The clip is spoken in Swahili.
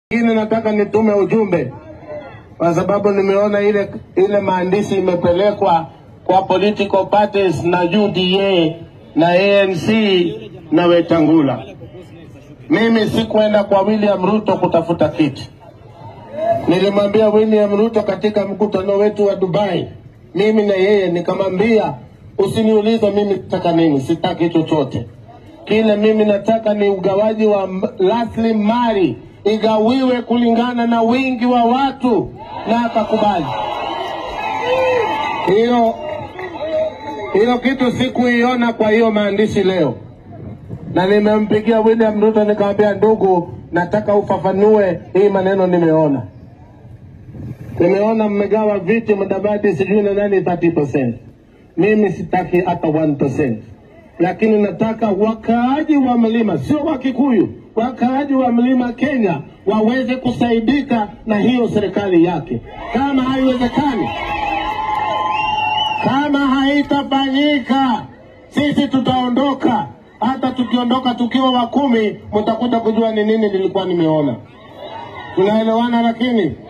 Lakini nataka nitume ujumbe kwa sababu nimeona ile ile maandishi imepelekwa kwa political parties na UDA na ANC na Wetangula. Mimi sikwenda kwa William Ruto kutafuta kiti. Nilimwambia William Ruto katika mkutano wetu wa Dubai, mimi na yeye nikamwambia, usiniulize mimi nataka nini, sitaki chochote. Kile mimi nataka ni ugawaji wa m- rasilimali igawiwe kulingana na wingi wa watu, na akakubali hiyo. Hiyo kitu sikuiona kwa hiyo maandishi leo, na nimempigia William Ruto nikamwambia, ndugu, nataka ufafanue hii maneno nimeona nimeona mmegawa viti Mudavadi sijui na nani 30%. Mimi sitaki hata 1%, lakini nataka wakaaji wa mlima, sio wa Kikuyu, wakaaji wa mlima Kenya waweze kusaidika na hiyo serikali yake. Kama haiwezekani, kama haitafanyika, sisi tutaondoka. Hata tukiondoka tukiwa wa kumi, mtakuja kujua ni nini nilikuwa nimeona. Tunaelewana lakini